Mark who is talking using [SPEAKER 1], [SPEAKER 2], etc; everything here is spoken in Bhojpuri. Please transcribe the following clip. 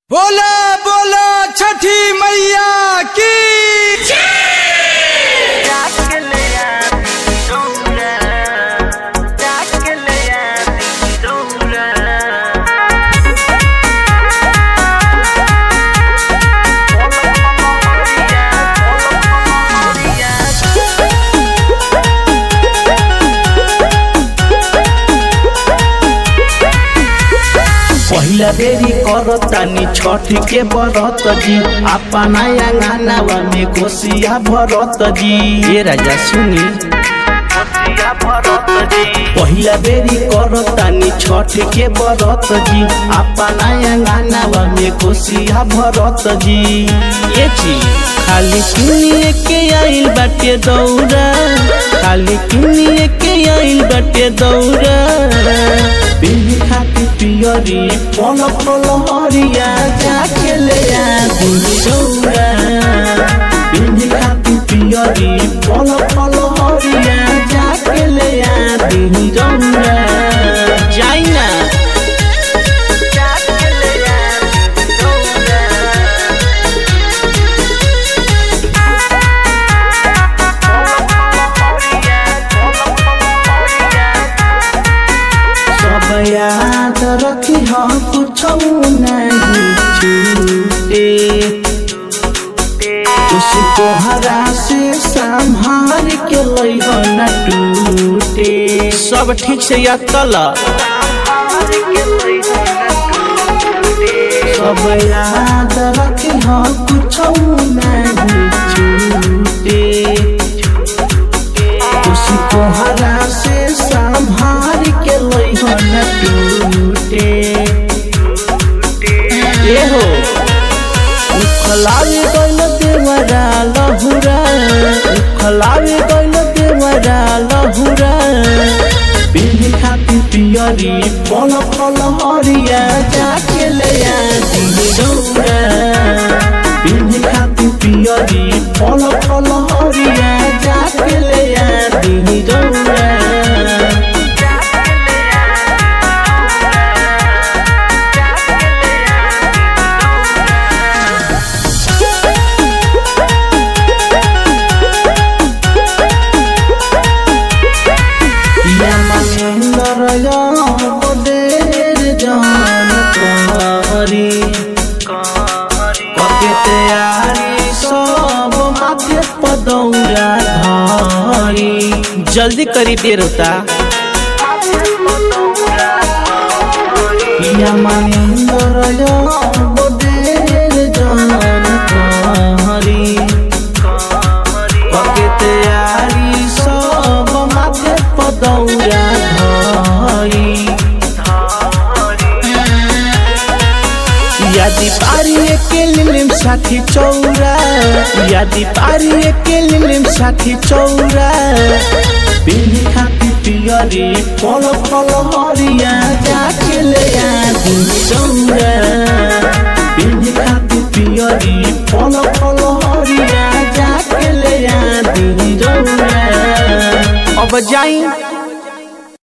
[SPEAKER 1] बोला बोला छठी मैया की
[SPEAKER 2] पहिला बेरी करतानी छठ के बरत जी अपना अंगनावा में कोसिया भरत जी ये राजा सुनी पहिला बेरी करतानी छठ के बरत जी अपना अंगनावा में कोसिया भरत जी ये जी खाली किनिए के आइल बाटे दौरा खाली किनिए के आइल बाटे दौरा बिल्ली खाती पियरी पल पल हरिया जाके ले आदि दौरा बिल्ली खाती पियरी पल पल हरिया जाके ले आदि दौरा जाई ना सब याद रखी हम कुछ नहीं छूटे उसको हरा से संभाल के लइह न टूटे सब ठीक से याद कला सब याद रखी हम कुछ नहीं छूटे उसको हरा से संभाल के लइह न टूटे ए हो उखलावे गइल देवरा लहुरा उखलावे गइल देवरा लहुरा बिल्ली खाती पियरी पल पल हरिया जाके ले आदि दौरा बिल्ली खाती पियरी पल पल हरिया जाके ले आदि दौरा या महेंद्र बदेर जान कहरी पके तैयारी सब माथे पदौरा धरी जल्दी करी देर होता या महेंद्र बदेर जान कहरी पके तैयारी सब माथे पदौरा धरी यदि पारी के लिलिम साथी चौरा यदि पारी के लिलिम साथी चौरा बिल्ली खाती पियरी पल पल हरिया जाके ले आदि चौरा